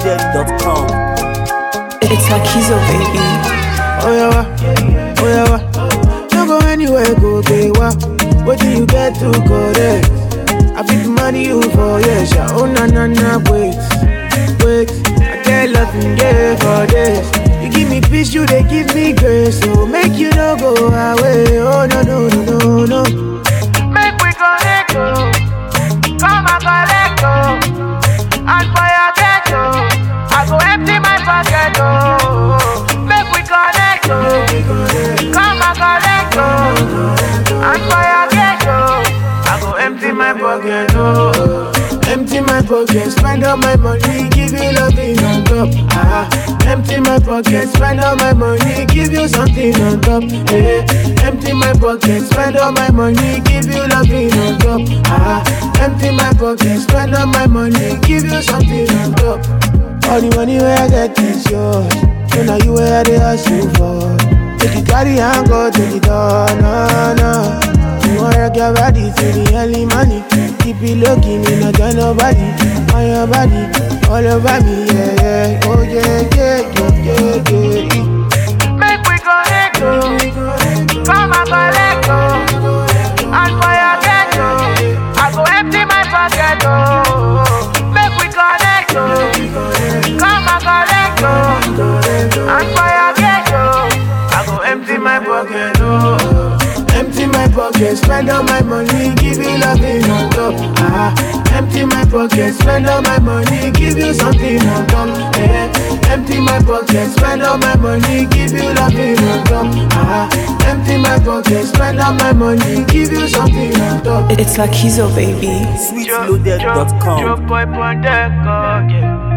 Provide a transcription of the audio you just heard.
sweetloaded.com. It's like he's a baby. Oh yeah, wa, oh yeah, wa. Don't go anywhere, go gay wa. What do you get to correct? I fit money you for yes, yeah. Oh na na na, wait, wait. I get loving yeah for this. You give me peace, you they give me grace, so make you no go away. Oh no no no no no. Make we connect, oh. Come and collect, oh. And for your ghetto, I go empty my pocket, oh. Make we connect, oh. Come and collect, oh. And for your ghetto, I go empty my pocket, oh. Empty my pocket, spend all my money, give you loving on top. Ah, empty my pocket, spend all my money, give you something on top. Eh, empty my pocket, spend all my money, give you loving on top. Ah, empty my pocket, spend all my money, give you something on top. All the money where I get is yours, so now you where they ask you for. Take it carry and go to the door, no, no. You wanna rock your body to the early money. Keep it looking, me not tell nobody. On your body, all over me, yeah, yeah. Oh yeah, yeah, yeah, yeah, yeah. Make we connect, oh. Come and collect, oh. And for your ghetto, I go empty my pocket, oh. Make we connect, oh. Come and collect, oh. And for your ghetto, I go empty my pocket, oh. Empty my pocket, spend all my money, give you loving on top. Ah, empty my pocket, spend all my money, give you something on top. Eh, empty my pocket, spend all my money, give you loving on top. Ah, empty my pocket, spend all my money, give you something on top. It's like he's a baby. Sweetloaded.com. boy on deck, oh, yeah.